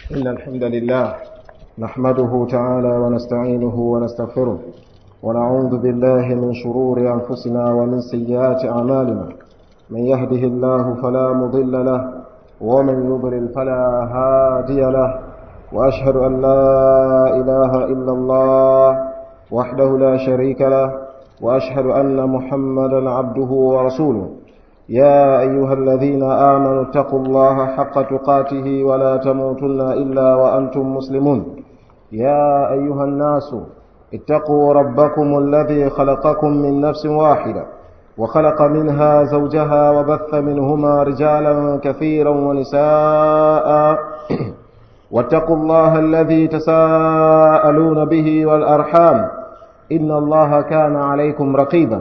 إن الحمد لله نحمده تعالى ونستعينه ونستغفره ونعوذ بالله من شرور أنفسنا ومن سيئات أعمالنا من يهده الله فلا مضل له ومن يضلل فلا هادي له وأشهد أن لا إله إلا الله وحده لا شريك له وأشهد أن محمدا عبده ورسوله يا أيها الذين آمنوا اتقوا الله حق تقاته ولا تموتن إلا وأنتم مسلمون يا أيها الناس اتقوا ربكم الذي خلقكم من نفس واحدة وخلق منها زوجها وبث منهما رجالا كثيرا ونساء واتقوا الله الذي تساءلون به والأرحام إن الله كان عليكم رقيبا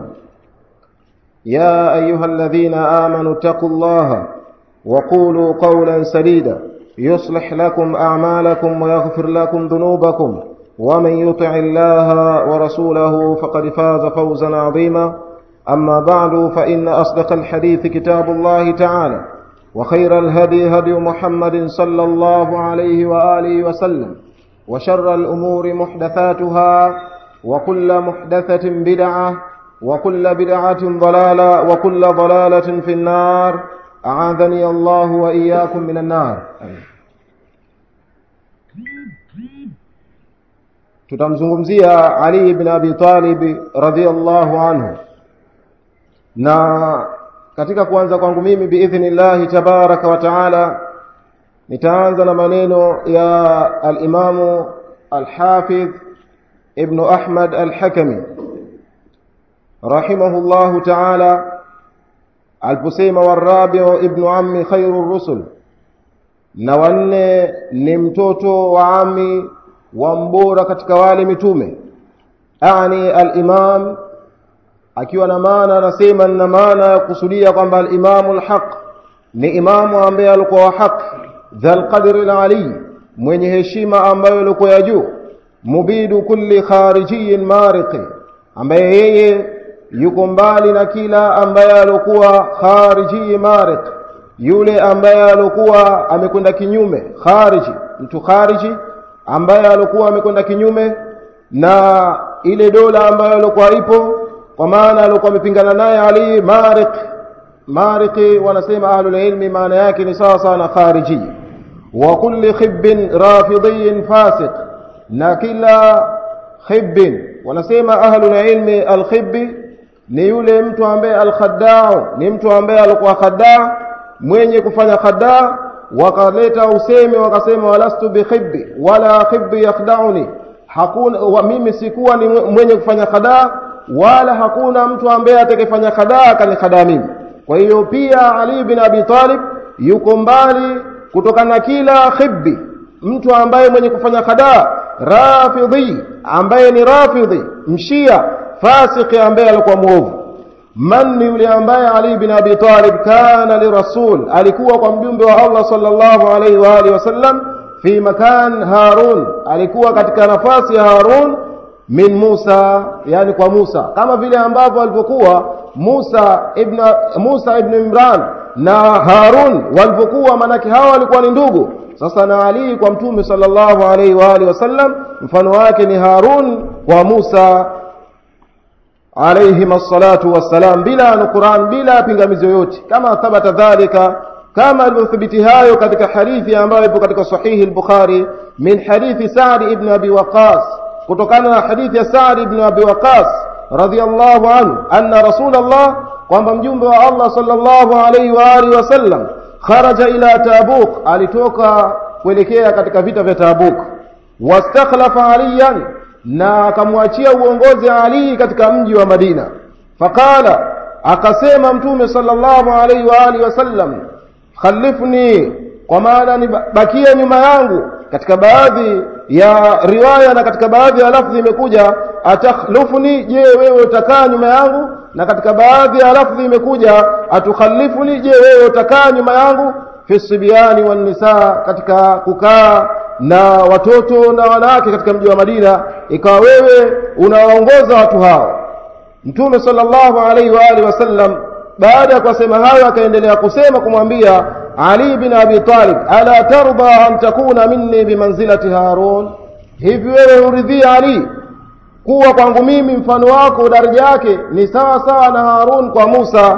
يا أيها الذين آمنوا اتقوا الله وقولوا قولا سديدا يصلح لكم أعمالكم ويغفر لكم ذنوبكم ومن يطع الله ورسوله فقد فاز فوزا عظيما أما بعد فإن أصدق الحديث كتاب الله تعالى وخير الهدي هدي محمد صلى الله عليه وآله وسلم وشر الأمور محدثاتها وكل محدثة بدعة وكل بدعة ضلالة وكل ضلالة في النار أعاذني الله وإياكم من النار tutamzungumzia Ali ibn Abi Talib radhiyallahu anhu na katika kuanza kwangu mimi biidhnillahi tabaraka wa taala nitaanza na maneno ya al-Imamu al-Hafidh ibn Ahmad al-Hakami rahimahullahu taala aliposema warabiu ibnu ammi khairu rusul na wanne ni mtoto wa ami wa mbora katika wale mitume ani alimam akiwa na maana anasema na maana ya kusudia kwamba alimamu lhaq ni imamu ambaye alikuwa wa haq dha lqadri lali mwenye heshima ambayo ilikuwa ya juu mubidu kulli kharijiyin mariqi ambaye yeye yuko mbali na kila ambaye alikuwa khariji marik yule ambaye alikuwa amekwenda kinyume khariji mtu khariji ambaye alikuwa amekwenda kinyume na ile dola ambayo alikuwa ipo kwa maana alikuwa amepingana naye Ali marik mariki wanasema ahlul ilmi maana yake ni sawa sawa na khariji wa kulli khibbin rafidhiyin fasiq na kila khibbin wanasema ahlul ilmi alkhibbi ni yule mtu ambaye alkhaddau ni mtu ambaye alikuwa khaddaa mwenye kufanya khaddaa wakaleta usemi wakasema walastu bikhibbi wala khibbi yakhdauni hakuna wa mimi sikuwa ni mwenye kufanya khadaa wala hakuna mtu ambaye atakayefanya khadaa akanikadaa mimi kwa hiyo pia Ali bin Abi Talib yuko mbali kutokana na kila khibbi mtu ambaye mwenye kufanya khadaa rafidhi ambaye ni rafidhi mshia fasiki ambaye alikuwa mwovu man ni yule ambaye Ali bin Abi Talib kana lirasul alikuwa kwa mjumbe wa Allah sallallahu alaihi wa alihi wasallam fi makan Harun alikuwa katika nafasi ya Harun min Musa yani kwa Musa kama vile ambavyo alipokuwa Musa ibn Musa ibn Imran na Harun walipokuwa manake hawa walikuwa ni ndugu sasa na Ali kwa mtume sallallahu alaihi wa alihi wasallam mfano wake ni Harun kwa Musa عليهما الصلاة والسلام بلا نقران بلا pingamizi yoyote kama thabata dhalika kama alivyothibiti hayo katika hadithi ambayo ipo katika sahihi al-Bukhari min hadithi Sa'd ibn Abi Waqqas kutokana na hadithi ya Sa'd ibn Abi Waqqas radiyallahu anhu anna Rasulullah kwamba mjumbe wa Allah sallallahu alayhi wa alihi wasallam kharaja ila Tabuk alitoka kuelekea katika vita vya Tabuk wastakhlafa aliyan na akamwachia uongozi Ali katika mji wa Madina faqala akasema mtume sallallahu alaihi wa alihi wasallam khalifni kwa maana nibakia nyuma yangu katika baadhi ya riwaya na katika baadhi ya lafdhi imekuja atakhlufni je wewe utakaa nyuma yangu na katika baadhi ya lafdhi imekuja atukhalifuni je wewe utakaa nyuma yangu fi sibyani wan nisaa katika kukaa na watoto na wanawake katika mji wa Madina ikawa wewe unawaongoza watu hao Mtume sallallahu alaihi wa alihi wasallam baada ya kusema hayo akaendelea kusema kumwambia Ali bin Abi Talib ala tarda an takuna minni bimanzilati Harun hivi wewe uridhia Ali kuwa kwangu mimi mfano wako daraja yake ni sawa sawa na Harun kwa Musa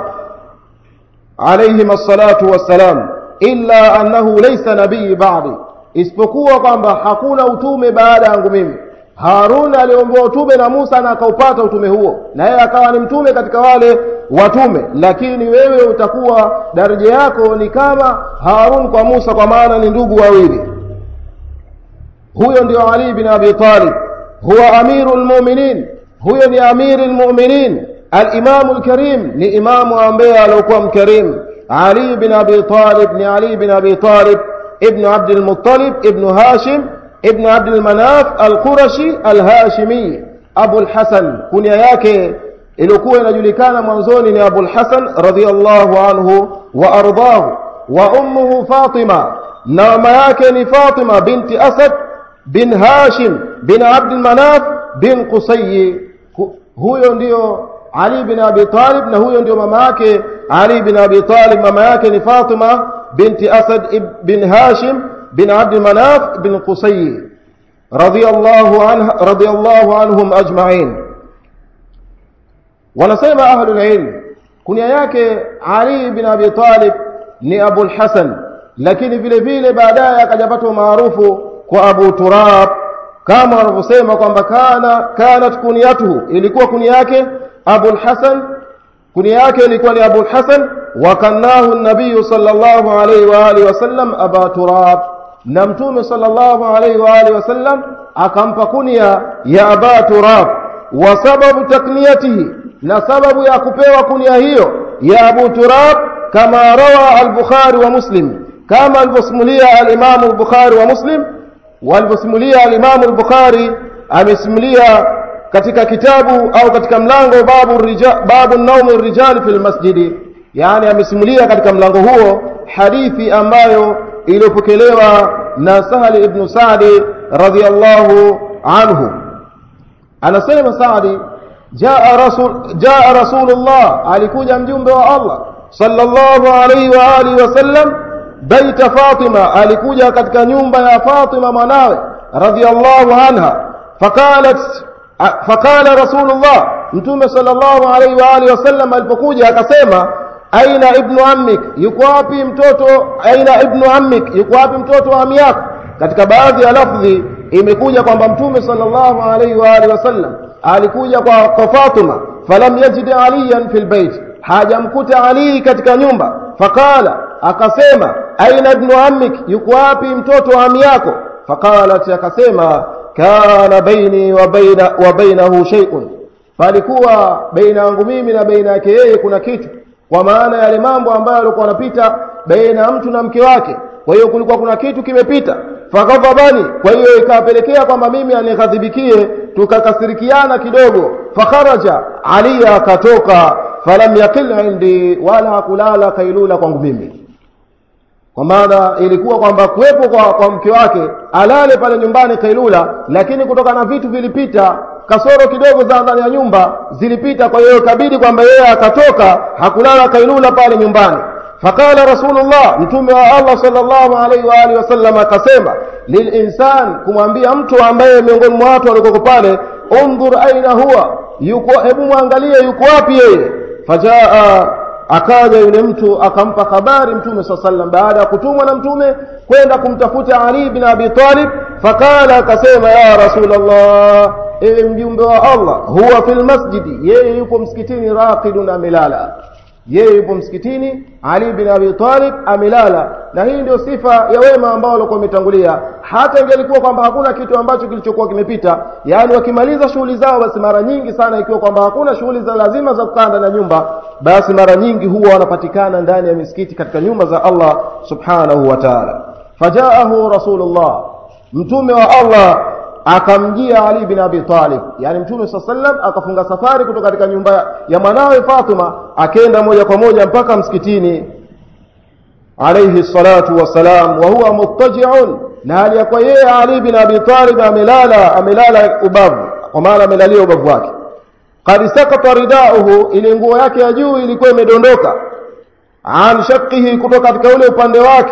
alayhim assalatu wassalam illa annahu laysa nabii ba'di isipokuwa kwamba hakuna utume baada yangu mimi Harun aliombewa utume na Musa na akaupata utume huo na yeye akawa ni mtume katika wale watume lakini wewe utakuwa daraja yako ni kama Harun kwa Musa kwa maana ni ndugu wawili huyo ndio Ali bin Abi Talib huwa amirul mu'minin huyo ni amirul mu'minin al-imam al-karim ni imamu ambaye alikuwa mkarim Ali bin Abi Talib ni Ali bin Abi Talib ibn Abd al-Muttalib ibn Hashim ibn Abd al-Manaf al-Qurashi al-Hashimi Abu al-Hasan kunia yake ilikuwa inajulikana mwanzoni ni Abu al-Hasan radhiyallahu anhu wa ardahu wa ummuhu Fatima na mama yake ni Fatima binti Asad bin Hashim bin Abd al-Manaf bin Qusay huyo ndio Ali bin Abi Talib na huyo ndio mama yake Ali bin Abi Talib mama yake ni Fatima binti Asad bin Hashim bin Abd al-Manaf bin Qusay radiyallahu anha radiyallahu anhum ajma'in wanasema ahlul ilm kunia yake Ali bin Abi Talib ni Abu al-Hasan lakini vile vile baadaye akajapata maarufu kwa Abu Turab kama wanavyosema kwamba kana kanat kuniyatuhu ilikuwa kunia yake Abu al-Hasan kunia yake ilikuwa ni Abu al-Hasan wa kanahu an-nabiy sallallahu alayhi wa alihi wasallam Aba Turab na mtume sallallahu alayhi wa alihi wasallam akampa kunia ya Aba Turab wa sababu takniyatihi na sababu ya kupewa kunia hiyo ya Abu Turab kama rawa al-Bukhari wa Muslim kama alivyosimulia al-Imam al-Bukhari wa Muslim walivyosimulia al-Imam al-Bukhari amesimulia katika kitabu au katika mlango babu rija, babu naumu rijali fil masjidi yani amesimulia katika mlango huo hadithi ambayo iliyopokelewa na Sahal ibn Sa'di radhiyallahu anhu anasema Sa'di jaa rasul jaa rasulullah alikuja mjumbe wa Allah sallallahu alayhi wa alihi wasallam baita Fatima alikuja katika nyumba ya Fatima mwanawe radhiyallahu anha faqalat faqala rasulullah mtume sallallahu alayhi wa alihi wasallam alipokuja akasema aina ibnu ammik yuko wapi mtoto aina ibnu ammik yuko wapi mtoto wa ami yako katika baadhi ya lafdhi imekuja kwamba mtume sallallahu alayhi wa alihi wasallam alikuja kwa, kwa Fatima falam yajid aliyan fil bait hajamkuta ali katika nyumba faqala akasema aina ibnu ammik yuko wapi mtoto wa ami yako faqalat akasema kana baini wa baina wa bainahu shay'un palikuwa baina yangu mimi na baina yake yeye kuna kitu kwa maana yale mambo ambayo alikuwa anapita baina ya mtu na mke wake kwa hiyo kulikuwa kuna kitu kimepita faghadhabani kwa hiyo ikapelekea kwamba mimi anighadhibikie tukakasirikiana kidogo fakharaja ali akatoka falam yaqil indi wala hakulala kailula kwangu mimi kwa maana ilikuwa kwamba kuwepo kwa, kwa mke wake alale pale nyumbani kailula lakini kutoka na vitu vilipita kasoro kidogo za ndani ya nyumba zilipita kwa hiyo ikabidi kwamba yeye akatoka hakulala kailula pale nyumbani faqala rasulullah mtume wa Allah sallallahu alaihi wa alihi wasallam akasema lilinsan kumwambia mtu ambaye miongoni mwa watu walikuwa pale undhur aina huwa yuko hebu muangalie yuko wapi yeye fajaa akaja yule mtu akampa habari mtume saa sallam baada ya kutumwa na mtume kwenda kumtafuta Ali bin Abi Talib fakala akasema ya Rasulullah ewe mjumbe wa Allah huwa fil masjidi yeye yupo msikitini raqidun amelala yeye yupo msikitini Ali bin Abi Talib amelala na hii ndio sifa ya wema ambao walikuwa wametangulia hata ingelikuwa kwamba hakuna kitu ambacho kilichokuwa kimepita yaani wakimaliza shughuli zao basi mara nyingi sana ikiwa kwamba hakuna shughuli za lazima za kukaa ndani ya nyumba basi mara nyingi huwa wanapatikana ndani ya misikiti katika nyumba za Allah subhanahu wa ta'ala fajaahu rasulullah mtume wa Allah akamjia Ali bin Abi Talib yani mtume swalla sallam akafunga safari kutoka katika nyumba ya mwanawe Fatima akenda moja kwa moja mpaka msikitini alayhi salatu wassalam wa huwa muttaji'un na hali ya kwa yeye Ali bin Abi Talib amelala amelala ubavu kwa maana amelalia ubavu wake qad sakata ridauhu ile nguo yake ya juu ilikuwa imedondoka an shaqqihi kutoka katika ule upande wake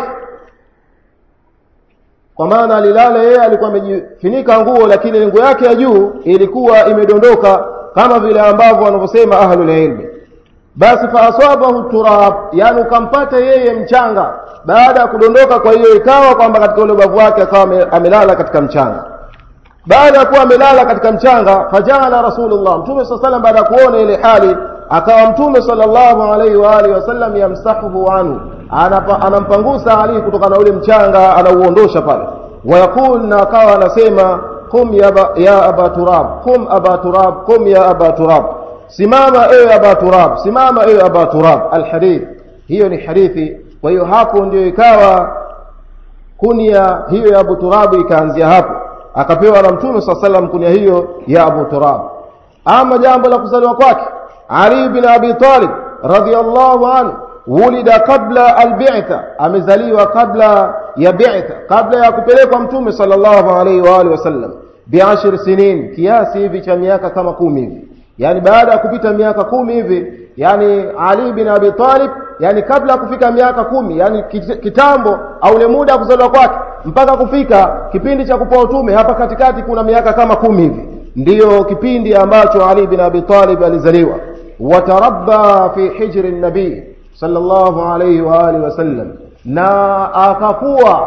kwa maana alilala yeye alikuwa amejifunika nguo lakini nguo yake ya juu ilikuwa imedondoka kama vile ambavyo wanavyosema ahlul ilmi basi faaswabahu turab yani ukampata yeye mchanga baada ya kudondoka kwa hiyo ikawa kwamba katika ule ubavu wake akawa amelala katika mchanga baada ya kuwa amelala katika mchanga fajala rasulullah mtume saa salam baada ya kuona ile hali akawa mtume sallallahu alaihi wa alihi wasallam yamsahuhu anhu anampangusa ali kutokana na ule mchanga anauondosha pale wayaqul na akawa anasema qum ya, ba, ya aba turab qum aba turab qum ya aba turab simama ewe aba turab simama ewe aba turab alhadith hiyo ni hadithi kwa hiyo hapo ndio ikawa kunia hiyo ya abu turab ikaanzia hapo akapewa na mtume saa salam kunia hiyo ya abu turab ama jambo la kuzaliwa kwake ali bin abi talib radhiallahu anhu wulida kabla albitha amezaliwa kabla ya bitha kabla ya kupelekwa mtume sallallahu alaihi wa alihi wasallam biashir sinin kiasi hivi cha miaka kama kumi hivi yani baada ya kupita miaka kumi hivi yani ali bin abi talib yani kabla ya kufika miaka kumi yani kitambo au ule muda wa kuzaliwa kwake mpaka kufika kipindi cha kupewa utume hapa katikati kuna miaka kama kumi hivi ndiyo kipindi ambacho ali bin abi talib alizaliwa watarabba fi hijri nabii sallallahu alayhi wa alihi wasallam na akakuwa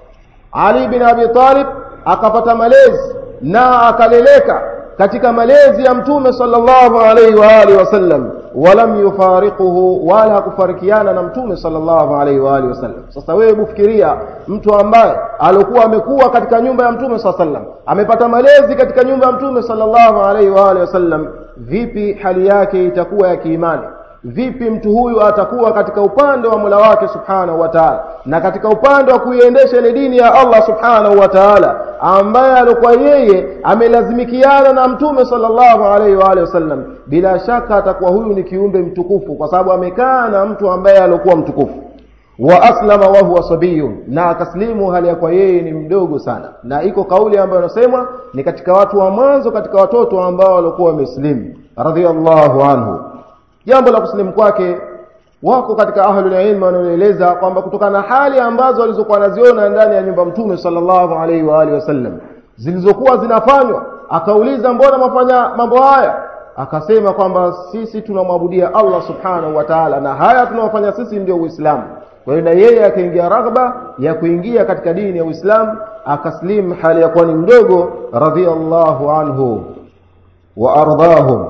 Ali bin Abi Talib akapata malezi na akaleleka katika malezi ya mtume sallallahu alayhi wa alihi wasallam walam yufariquhu wala hakufarikiana na mtume sallallahu alayhi wa alihi wasallam sasa wewe bufikiria mtu ambaye alikuwa amekuwa katika nyumba ya mtume sallallahu alayhi wasallam amepata malezi katika nyumba ya mtume sallallahu alayhi wa alihi wasallam vipi hali yake itakuwa ya kiimani vipi mtu huyu atakuwa katika upande wa Mola wake Subhanahu wa Ta'ala na katika upande wa kuiendesha ile dini ya Allah Subhanahu wa Ta'ala ambaye alikuwa yeye amelazimikiana na mtume sallallahu alaihi wa alihi wasallam bila shaka atakuwa huyu ni kiumbe mtukufu kwa sababu amekaa na mtu ambaye alikuwa mtukufu wa aslama wa huwa sabiyun na akaslimu hali ya kwa yeye ni mdogo sana na iko kauli ambayo inasemwa ni katika watu wa mwanzo katika watoto ambao walikuwa wameslimu radhiallahu anhu jambo la kusilimu kwake wako katika ahlul ilm wanaoeleza kwamba kutokana na hali ambazo walizokuwa naziona ndani ya nyumba mtume sallallahu alaihi wa alihi wasallam zilizokuwa zinafanywa akauliza mbona mafanya mambo haya akasema kwamba sisi tunamwabudia Allah subhanahu wa ta'ala na haya tunayofanya sisi ndio Uislamu kwa hiyo na yeye akaingia raghba ya kuingia katika dini ya Uislamu akaslim hali ya kuwa ni mdogo radhiallahu anhu wa ardahum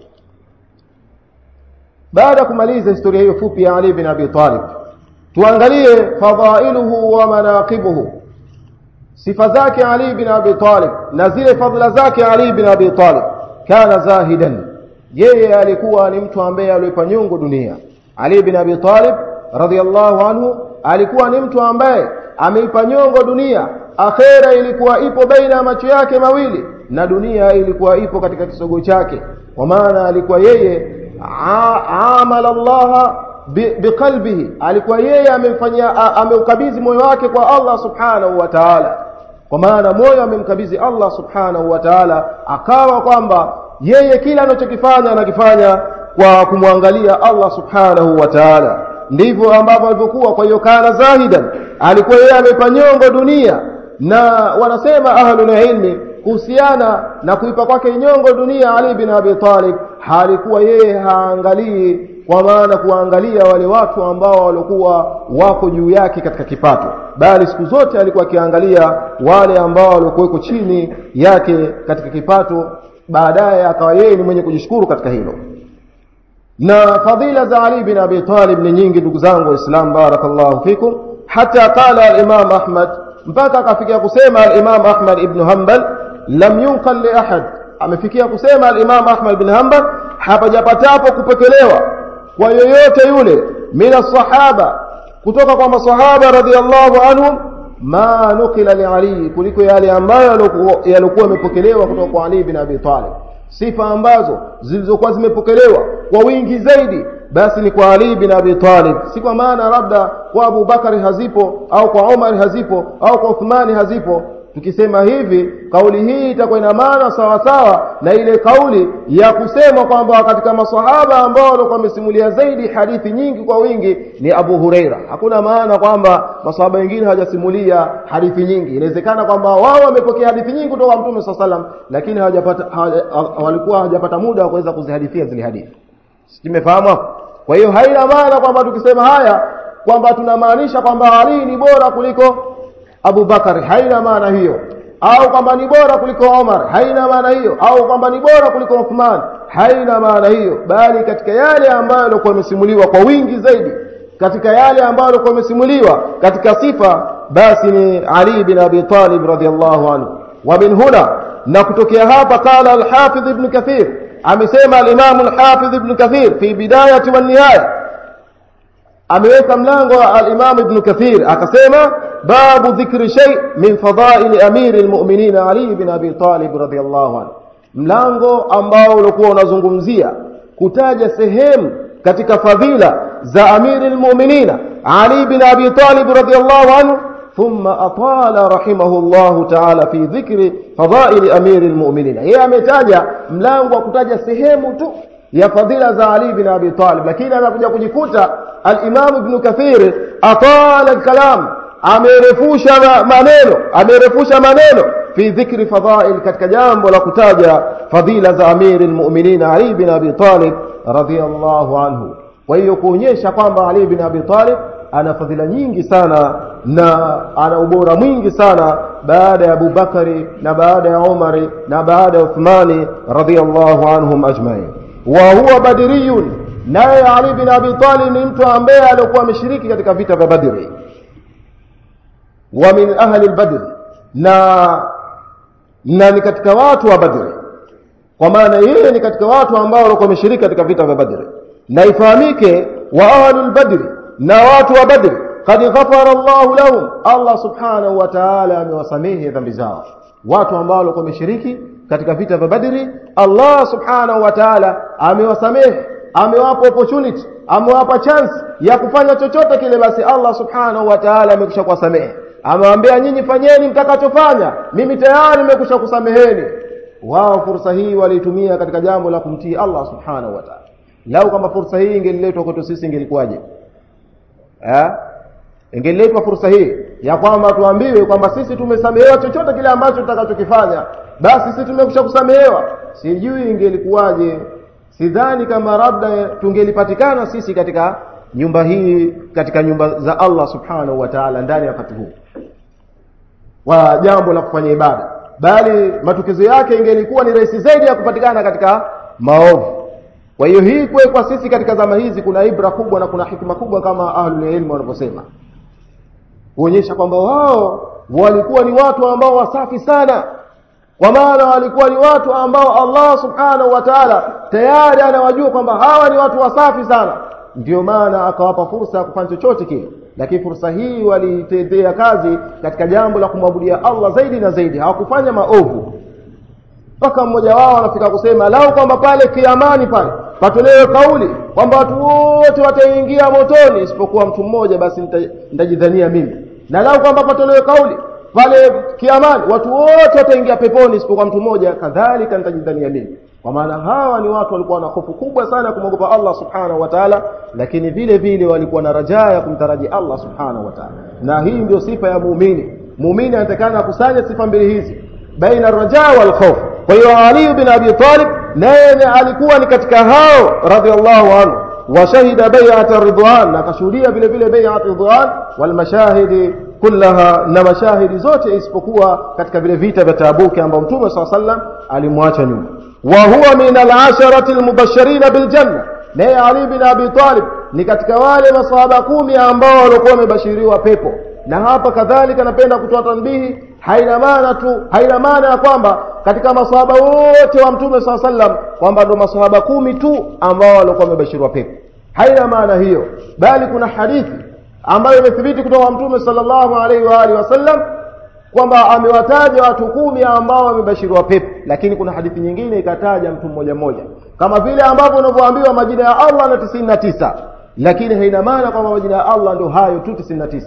baada ya kumaliza historia hiyo fupi ya Ali bin Abi Talib tuangalie fadhailuhu wa manaqibuhu sifa zake Ali bin Abi Talib na zile fadhila zake Ali bin Abi Talib kana zahidan yeye alikuwa ni mtu ambaye alipa nyungu dunia Ali bin Abi Talib radhiallahu anhu alikuwa ni mtu ambaye ameipa nyongo dunia akhera ilikuwa ipo baina ya macho yake mawili na dunia ilikuwa ipo katika kisogo chake kwa maana alikuwa yeye amala Allah biqalbihi alikuwa yeye amemfanyia ameukabidhi moyo wake kwa Allah subhanahu wa ta'ala kwa maana moyo amemkabidhi Allah subhanahu wa ta'ala akawa kwamba yeye kila anachokifanya anakifanya kwa kumwangalia Allah subhanahu wa ta'ala ndivyo ambavyo alivyokuwa kwa hiyo kana zahidan alikuwa yeye amepa nyongo dunia na wanasema ahlul ilmi kuhusiana na kuipa kwake nyongo dunia Ali bin Abi Talib halikuwa yeye haangalii kwa maana kuangalia wale watu ambao walikuwa wako juu yake katika kipato bali siku zote alikuwa akiangalia wale ambao walikuwa chini yake katika kipato baadaye akawa yeye ni mwenye kujishukuru katika hilo na fadhila za Ali bin Abi Talib ni nyingi ndugu zangu waislamu barakallahu fikum hata qala al-Imam Ahmad mpaka akafikia kusema al-Imam Ahmad ibn Hanbal lam yunqal li ahad amefikia kusema al-Imam Ahmad ibn Hanbal hapajapatapo kupokelewa kwa yoyote yule mina sahaba kutoka kwa masahaba radhiallahu anhum ma nukila li Ali kuliko yale ambayo yalikuwa yamepokelewa kutoka kwa Ali bin Abi Talib sifa ambazo zilizokuwa zimepokelewa kwa wingi zaidi basi ni kwa Ali bin Abi Talib si kwa maana labda kwa Abu Bakari hazipo au kwa Umar hazipo au kwa Uthmani hazipo tukisema hivi kauli hii itakuwa ina maana sawa sawa na ile kauli ya kusema kwamba katika masahaba ambao walikuwa wamesimulia zaidi hadithi nyingi kwa wingi ni Abu Huraira hakuna maana kwamba masahaba wengine hawajasimulia hadithi nyingi inawezekana kwamba wao wamepokea hadithi nyingi kutoka Mtume SAW salam lakini hawajapata walikuwa hawajapata muda wa kuweza kuzihadithia zile hadithi tumefahamu hapo kwa hiyo haina maana kwamba tukisema haya kwamba tunamaanisha kwamba Ali ni bora kuliko Abu Bakar haina maana hiyo au kwamba ni bora kuliko Omar haina maana hiyo au kwamba ni bora kuliko Uthman haina maana hiyo bali katika yale ambayo yalikuwa yamesimuliwa kwa wingi zaidi katika yale ambayo yalikuwa yamesimuliwa katika sifa basi ni Ali bin Abi Talib radhiyallahu anhu wa min huna na kutokea hapa qala al-Hafidh ibn Kathir amesema al-Imam al-Hafidh ibn Kathir fi bidayati wa nihaya ameweka mlango wa al-Imam ibn Kathir akasema babu dhikri shay min fadail amir al-mu'minin Ali ibn Abi Talib radhiyallahu anhu mlango ambao ulikuwa unazungumzia kutaja sehemu katika fadhila za amir al-mu'minin Ali ibn Abi Talib radhiyallahu anhu ثم أطال رحمه الله تعالى في ذكر فضائل أمير المؤمنين هي ametaja mlango wa kutaja sehemu tu ya fadhila za Ali bin Abi Talib lakini anakuja kujikuta al-Imam Ibn Kathir atala al-kalam amerefusha maneno amerefusha maneno fi dhikri fadhail katika jambo la kutaja fadhila za Amir al-Mu'minin Ali bin Abi Talib radhiyallahu anhu kwa hiyo kuonyesha kwamba Ali bin Abi Talib ana fadhila nyingi sana na ana ubora mwingi sana baada ya Abu Bakari na baada ya Umari na baada ya Uthmani radhiyallahu anhum ajma'in wa huwa badiriyun naye Ali bin Abi Talib ni mtu ambaye alikuwa ameshiriki katika vita vya Badri wa min ahli al-Badr na na ni katika watu wa Badri kwa maana yeye ni katika watu ambao walikuwa wameshiriki katika vita vya Badri na ifahamike wa ahli al-Badr na watu wa Badri qad ghafara Allah lahum Allah subhanahu wa ta'ala amewasamehe dhambi zao watu ambao walikuwa wameshiriki katika vita vya Badri Allah subhanahu wa ta'ala amewasamehe amewapa opportunity amewapa chance ya kufanya chochote kile basi Allah subhanahu wa ta'ala amekwisha kuwasamehe amewaambia nyinyi fanyeni mtakachofanya mimi tayari nimekusha kusameheni wao fursa hii waliitumia katika jambo la kumtii Allah subhanahu wa ta'ala lau kama fursa hii ingeliletwa kwetu sisi ingelikuwaje eh ingeletwa fursa hii ya kwamba tuambiwe kwamba sisi tumesamehewa chochote kile ambacho tutakachokifanya basi sisi tumekusha kusamehewa sijui ingelikuwaje sidhani kama labda tungelipatikana sisi katika nyumba hii katika nyumba za Allah subhanahu wa ta'ala ndani ya wakati huu wa jambo la kufanya ibada bali matukizo yake ingelikuwa ni rahisi zaidi ya kupatikana katika maovu kwa hiyo hii kwe kwa sisi katika zama hizi kuna ibra kubwa na kuna hikma kubwa kama ahlul ilm wanavyosema kuonyesha kwamba wao walikuwa ni watu ambao wasafi sana kwa maana walikuwa ni watu ambao Allah subhanahu wa ta'ala tayari anawajua kwamba hawa ni watu wasafi sana ndio maana akawapa fursa ya kufanya chochote kile lakini fursa hii waliitendea kazi katika jambo la kumwabudia Allah zaidi na zaidi hawakufanya maovu mpaka mmoja wao anafika kusema lau kwamba pale kiamani pale patolewe kauli kwamba watu wote wataingia motoni isipokuwa mtu mmoja basi nitajidhania mimi na lau kwamba patolewe kauli pale kiamani watu wote wataingia peponi isipokuwa mtu mmoja kadhalika nitajidhania mimi kwa maana hawa ni watu walikuwa na hofu kubwa sana kumwogopa Allah subhanahu wa ta'ala lakini vile vile walikuwa na rajaa ya kumtaraji Allah subhanahu wa ta'ala na hii ndio sifa ya muumini muumini anatakana akusanye sifa mbili hizi baina rajaa wal khawf kwa hiyo Ali bin Abi Talib naye alikuwa ni katika hao radhiallahu anhu washahida bai'at ridwan na akashuhudia vile vile bai'at ridwan wal mashahidi kullaha na mashahidi zote isipokuwa katika vile vita vya Tabuki ambao Mtume SAW sallam alimwacha nyuma wa huwa min al-asharati al-mubashirin bil janna naye Ali bin Abi Talib ni katika wale masahaba kumi ambao walikuwa wamebashiriwa pepo na hapa kadhalika napenda kutoa tanbihi haina maana tu haina maana ya kwamba katika masahaba wote wa mtume saa sallam kwamba ndo masahaba kumi tu ambao walikuwa wamebashiriwa pepo haina maana hiyo bali kuna hadithi ambayo imethibiti kutoka mtume sallallahu alaihi wa alihi wasallam kwamba amewataja watu kumi ambao wamebashiriwa pepo lakini kuna hadithi nyingine ikataja mtu mmoja mmoja kama vile ambavyo unavyoambiwa majina ya Allah na tisini na tisa lakini haina maana kwamba majina ya Allah ndio hayo tu tisini na tisa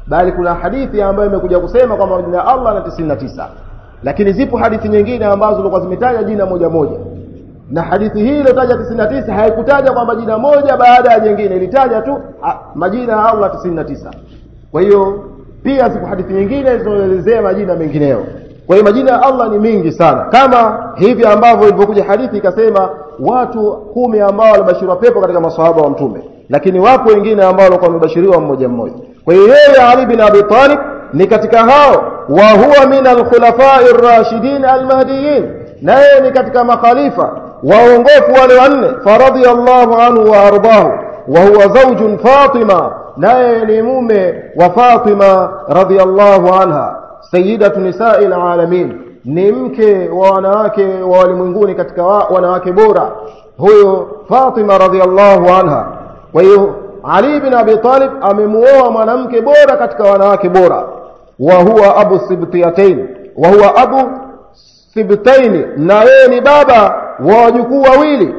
bali kuna hadithi ambayo imekuja kusema kwamba majina ya Allah na 99 lakini zipo hadithi nyingine ambazo zilikuwa zimetaja jina moja moja na hadithi hii iliyotaja 99 haikutaja kwamba jina moja baada ya jingine ilitaja tu ha, majina ya Allah 99 kwa hiyo pia zipo hadithi nyingine zinazoelezea majina mengineyo kwa hiyo majina ya Allah ni mingi sana kama hivi ambavyo ilivyokuja hadithi ikasema watu kumi ambao walibashiriwa pepo katika maswahaba wa mtume lakini wapo wengine ambao walikuwa wamebashiriwa mmoja mmoja kwa hiyo yeye Ali bin Abi Talib ni katika hao wa huwa min alkhulafai rashidin almahdiyin naye ni katika makhalifa waongofu wale wanne faradhiyallahu anhu wa ardahu wa huwa zawjun Fatima naye ni mume wa Fatima radhiyallahu anha sayyidatu nisa'il alamin ni mke wa wanawake wa walimwenguni katika wa, wanawake bora huyo Fatima radhiyallahu anha kwa hiyo Ali bin Abi Talib amemuoa mwanamke bora katika wanawake bora wa huwa abu sibtiyatain wa huwa abu sibtaini na yeye ni baba wa wajukuu wawili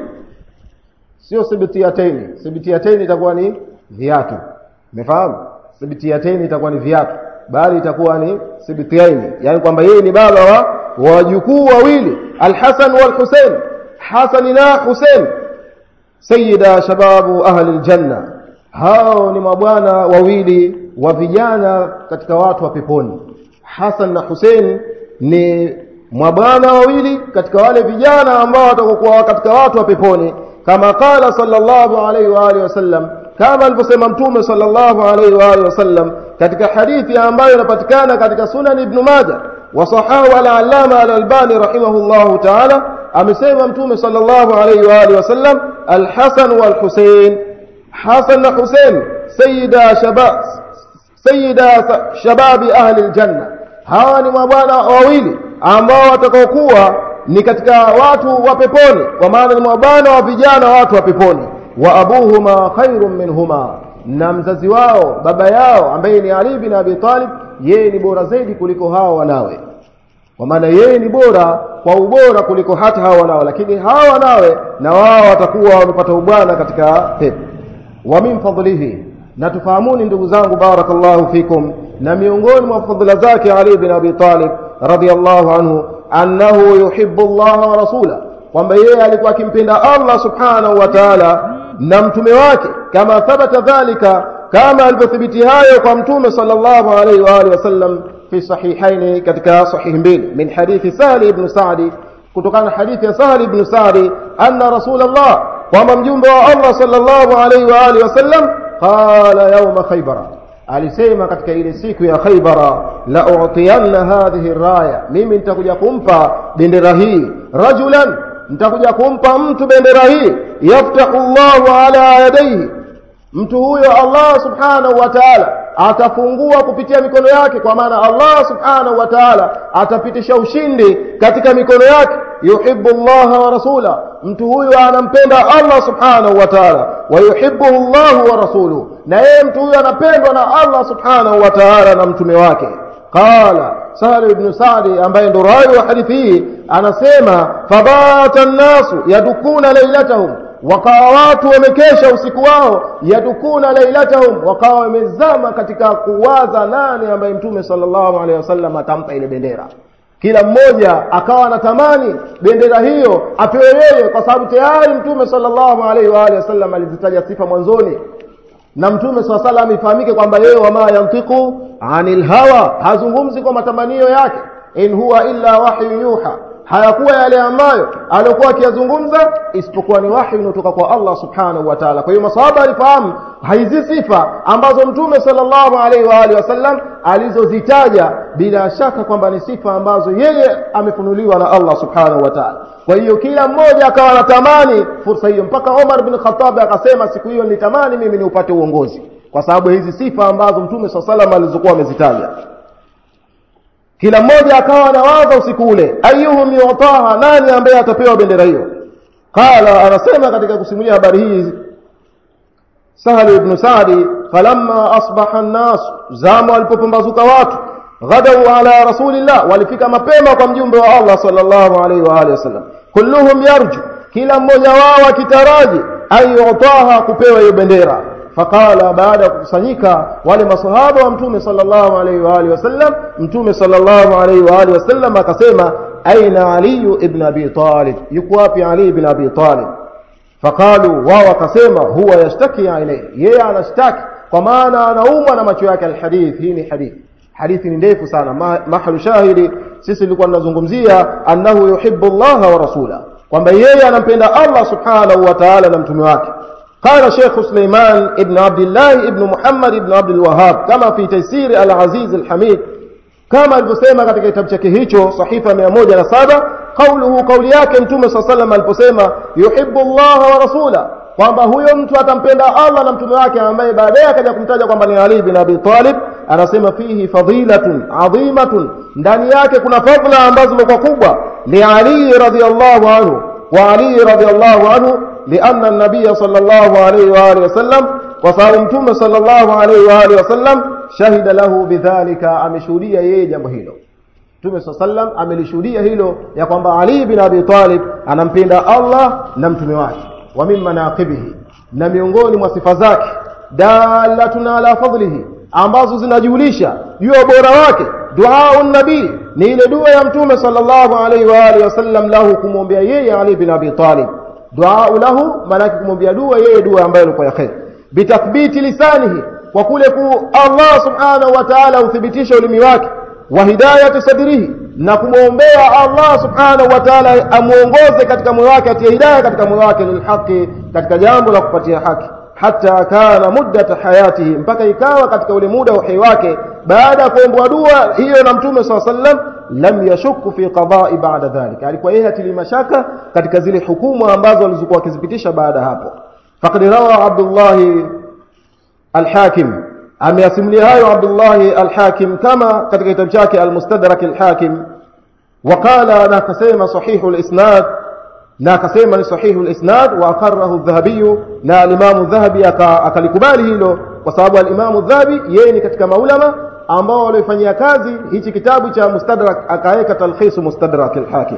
sio sibtiyataini sibtiyataini itakuwa ni viatu umefahamu sibtiyataini itakuwa ni viatu bali itakuwa ni sibtiyaini yani kwamba yeye ni baba wa wajukuu wawili alhasan walhusain hasan na husain sayyida shababu ahli aljanna hao ni mabwana wawili wa vijana katika watu wa peponi hasan na husain ni mabwana wawili katika wale vijana ambao watakokuwa katika watu wa peponi kama qala sallallahu alaihi wa alihi wasallam kama alivyosema mtume sallallahu alaihi wa alihi wasallam katika hadithi ambayo inapatikana katika sunan ibn majah wa sahahu al-allama al-albani rahimahullahu ta'ala amesema mtume sallallahu alaihi wa alihi wasallam al-hasan wal-husayn hasan na husayn sayyida shabab sayyida shababi ahli al-janna hawa ni mabwana wawili ambao watakaokuwa ni katika watu wa peponi kwa maana ni mabwana wa vijana watu wa peponi wa abuhuma khairun minhuma na mzazi wao baba yao ambaye ni Ali bin Abi Talib yeye ni bora zaidi kuliko hao wanawe kwa maana yeye ni bora kwa ubora kuliko hata hao wanawe lakini hao wanawe na wao watakuwa wamepata ubwana katika pepo wa min fadlihi na tufahamuni ndugu zangu barakallahu fikum na miongoni mwa fadhila zake Ali bin Abi Talib radiyallahu anhu annahu yuhibbu Allah wa rasula kwamba yeye alikuwa akimpenda Allah subhanahu wa ta'ala na mtume wake kama thabata dhalika kama alivyothibiti hayo kwa mtume sallallahu alayhi wa alihi wasallam fi sahihaini katika sahih mbili min hadithi Sahli ibn Sa'di kutokana na hadithi ya Sahli ibn Sa'di anna rasulullah kwamba mjumbe wa Allah sallallahu alayhi wa alihi wasallam qala yawma khaybara alisema katika ile siku ya Khaybara la utiyanna hadhihi raya mimi nitakuja kumpa bendera hii rajulan nitakuja kumpa mtu bendera hii yaftahu Allahu ala yadayhi mtu huyo Allah subhanahu wa ta'ala atafungua kupitia mikono yake kwa maana Allah subhanahu wa ta'ala atapitisha ushindi katika mikono yake yuhibbu Allah wa rasula mtu huyo anampenda Allah subhanahu wa ta'ala wa yuhibbuhu Allah wa rasuluhu na yeye mtu huyo anapendwa na Allah subhanahu wa ta'ala na mtume wake qala Sahal ibn Sa'di ambaye ndo rawi wa hadithi hii anasema fabata an-nasu yadukuna lailatahum wakawa watu wamekesha usiku wao yadukuna lailatahum wakawa wamezama katika kuwaza nani ambaye mtume sallallahu alaihi wasallam atampa ile bendera kila mmoja akawa anatamani bendera hiyo apewe yeye kwa sababu tayari mtume sallallahu alaihi wa alihi wasallam alizitaja sifa mwanzoni na mtume swalla salam ifahamike kwamba yeye wama yantiqu anil hawa hazungumzi kwa matamanio yake in huwa illa wahyu yuha hayakuwa yale ambayo alikuwa akiyazungumza isipokuwa ni wahi unaotoka kwa Allah subhanahu wa ta'ala kwa hiyo masahaba alifahamu hizi sifa ambazo mtume sallallahu alaihi wa alihi wasallam alizozitaja bila shaka kwamba ni sifa ambazo yeye amefunuliwa na Allah subhanahu wa ta'ala kwa hiyo kila mmoja akawa anatamani fursa hiyo mpaka Omar bin Khattab akasema siku hiyo nilitamani mimi niupate uongozi kwa sababu hizi sifa ambazo mtume sallallahu alaihi wasallam alizokuwa amezitaja kila mmoja akawa anawaza usiku ule ayuhum yutaha nani ambaye atapewa bendera hiyo qala anasema katika kusimulia habari hii Sahal ibn Sa'di falamma asbaha an-nas zama walipopambazuka watu ghadau ala rasulillah walifika mapema kwa mjumbe wa Allah sallallahu alaihi wa alihi wasallam kulluhum yarju kila mmoja wao akitaraji ayutaha kupewa hiyo bendera faqala baada ya kukusanyika wale masahaba wa mtume sallallahu alaihi wa alihi wasallam mtume sallallahu alaihi wa alihi wasallam akasema aina ali ibn abi talib yuko wapi ali ibn abi talib faqalu wao wakasema huwa yashtaki ilayhi yeye anashtaki kwa maana anaumwa na macho yake alhadith hii ni hadith hadithi ni ndefu sana Ma, mahali shahidi sisi tulikuwa tunazungumzia annahu yuhibbu Allah wa rasula kwamba yeye anampenda Allah subhanahu wa ta'ala na mtume wake قال شيخ سليمان ابن عبد الله ابن محمد ابن عبد الوهاب كما في تيسير العزيز الحميد كما alivyosema katika kitabu chake hicho sahifa 107 قوله قولي yake mtume صلى الله عليه وسلم aliposema yuhibbu Allah wa rasula kwamba huyo mtu atampenda Allah na mtume wake ambaye baadaye akaja kumtaja kwamba ni Ali bin Abi Talib anasema fihi fadilatun adhimatun ndani yake kuna fadhila ambazo zimekuwa kubwa li Ali radhiyallahu anhu wa Ali radhiyallahu anhu لأن النبي صلى الله عليه وآله وسلم وصارمتم صلى الله عليه وآله وسلم شهد له بذلك ameshuhudia yeye jambo hilo Mtume صلى الله عليه وسلم amelishuhudia hilo ya kwamba Ali bin Abi Talib anampenda Allah na mtume wake wa min manaqibihi na miongoni mwa sifa zake dalatun ala fadlihi ambazo zinajulisha juu ya ubora wake dua nabii ni ile dua ya mtume sallallahu alaihi wa alihi wasallam lahu kumwombea yeye Ali bin Abi Talib dua lahu maana kumwombea dua yeye dua ambayo ilikuwa ya khair bitathbiti lisanihi kwa kule ku Allah subhanahu wa ta'ala uthibitisha ulimi wake wa hidayati sadrihi na kumwombea Allah subhanahu wa ta'ala amuongoze katika moyo wake atie hidayah katika moyo wake lilhaqi katika jambo la kupatia haki hata kana muddata hayatihi mpaka ikawa katika ule muda wa uhai wake baada ya kuombwa dua hiyo na mtume swalla sallam lam yashukku fi qada'i ba'da dhalika alikuwa yeye atili mashaka katika zile hukumu ambazo alizokuwa akizipitisha baada hapo faqad rawa Abdullah al-Hakim ameyasimulia hayo Abdullah al-Hakim kama katika kitabu chake al-Mustadrak al-Hakim وقال انا كسمه صحيح الاسناد na akasema ni sahihu al-isnad wa aqarrahu adh-dhahabi na al-imam adh-dhahabi akalikubali hilo kwa sababu al-imam adh-dhahabi yeye ni katika maulama ambao walifanyia kazi hichi kitabu cha mustadrak akaweka talkhis mustadrak al-hakim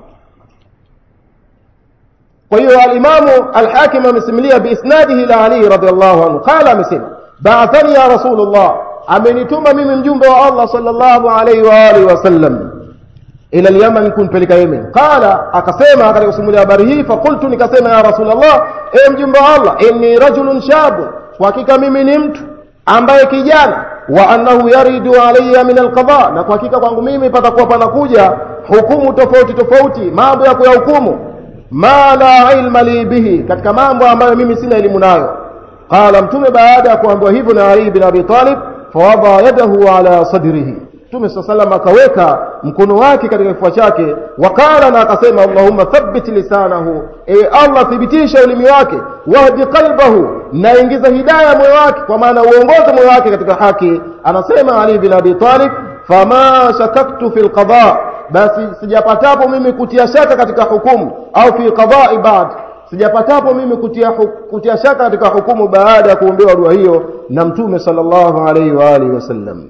kwa hiyo al-imam al-hakim amesimulia biisnadihi ila ali radhiyallahu anhu qala amesema ba'athani ya rasulullah amenituma mimi mjumbe wa Allah sallallahu alayhi wa alihi wasallam ila al-Yaman kunpeleka Yemen qala akasema katika kusimulia habari hii faqultu nikasema ya rasulullah e mjumbe wa Allah inni rajulun shab kwa hakika mimi ni mtu ambaye kijana wa annahu yaridu alayya min alqada na kwa hakika kwangu mimi patakuwa panakuja hukumu tofauti tofauti mambo ya kuyahukumu ma la ilma li bihi katika mambo ambayo mimi sina elimu nayo qala mtume baada ya kuambiwa hivyo na Ali bin Abi Talib fawada yadahu ala sadrihi Mtume swalla sallam akaweka mkono wake katika kifua chake wakala na akasema Allahumma thabbit lisanahu e Allah thibitisha ulimi wake wahdi qalbahu na ingiza hidayah moyo wake kwa maana uongoze moyo wake katika haki anasema Ali bin Abi Talib fama shakaktu fil qada basi sijapatapo mimi kutia shaka katika hukumu au fi qada'i ba'd sijapatapo mimi kutia, kutia shaka katika hukumu baada ya kuombewa dua hiyo na mtume sallallahu alaihi wa alihi wasallam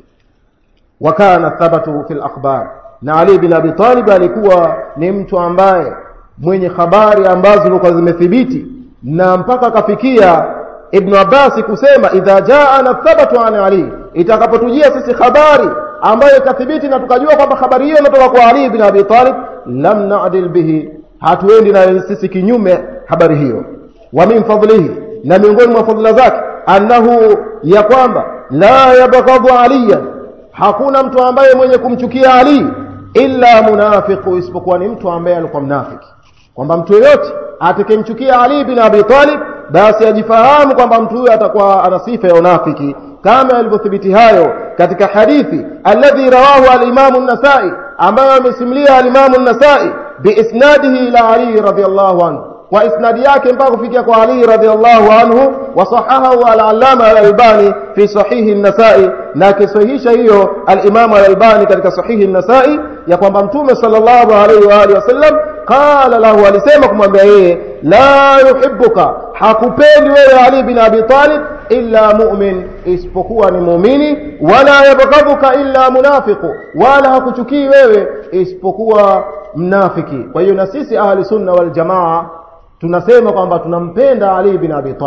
wakana thabatu fil akhbar na Ali bin Abi Talib alikuwa ni mtu ambaye mwenye habari ambazo zilikuwa zimethibiti na mpaka akafikia Ibn Abbas kusema idha jaana thabatu an Ali itakapotujia sisi habari ambayo ikathibiti na tukajua kwamba habari hiyo inatoka kwa Ali bin Abi Talib lam na'dil bihi hatuendi na sisi kinyume habari hiyo wa min fadlihi na miongoni mwa fadhila zake annahu ya kwamba la yabghadhu aliyan hakuna mtu ambaye mwenye kumchukia Ali illa munafiqu isipokuwa ni mtu ambaye alikuwa mnafiki kwamba mtu yeyote atakayemchukia Ali bin Abi Talib basi ajifahamu kwamba mtu huyo atakuwa ana sifa ya unafiki kama alivyothibiti hayo katika hadithi alladhi rawahu al-Imam an-Nasa'i ambayo amesimulia al-Imam an-Nasa'i biisnadihi ila Ali radhiyallahu anhu kwa isnadi yake mpaka kufikia kwa Ali radhiallahu anhu wasahahahu al-allama al-albani fi sahihi an-nasai na kisahihisha hiyo al-imam al-albani katika sahihi an-nasai ya kwamba mtume sallallahu alaihi wa alihi wasallam qala lahu alisema kumwambia yeye la yuhibbuka hakupendi wewe Ali bin Abi Talib illa mu'min isipokuwa ni muumini wala yabghadhuka illa munafiqu wala hakuchukii wewe isipokuwa mnafiki kwa hiyo na sisi ahli sunna wal jamaa tunasema kwamba tunampenda Ali bin Abi Talib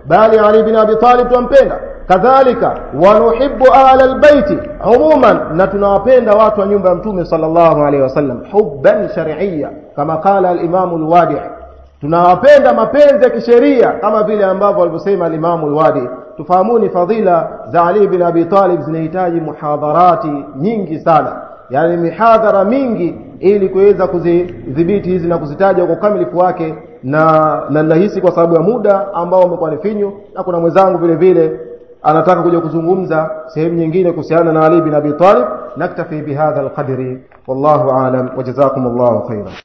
bali Ali bin Abi Talib tumpenda kadhalika wanuhibbu ahla albayti umuman na tunawapenda watu wa nyumba ya mtume sallallahu alaihi wasallam hubban shar'iyya kama qala al-imam al-wadi' tunawapenda mapenzi ya kisheria kama vile ambavyo walivyosema al-imam al-wadi tufahamuni fadhila za Ali bin Abi Talib zinahitaji muhadharati nyingi sana yani mihadhara mingi ili kuweza kuzidhibiti hizi na kuzitaja kwa ukamilifu wake na na nahisi kwa sababu ya muda ambao umekuwa ni finyu na kuna mwenzangu vile vile anataka kuja kuzungumza sehemu nyingine kuhusiana na Ali bin Abi Talib naktafi bihadha alqadri wallahu aalam wa jazakumullahu khairan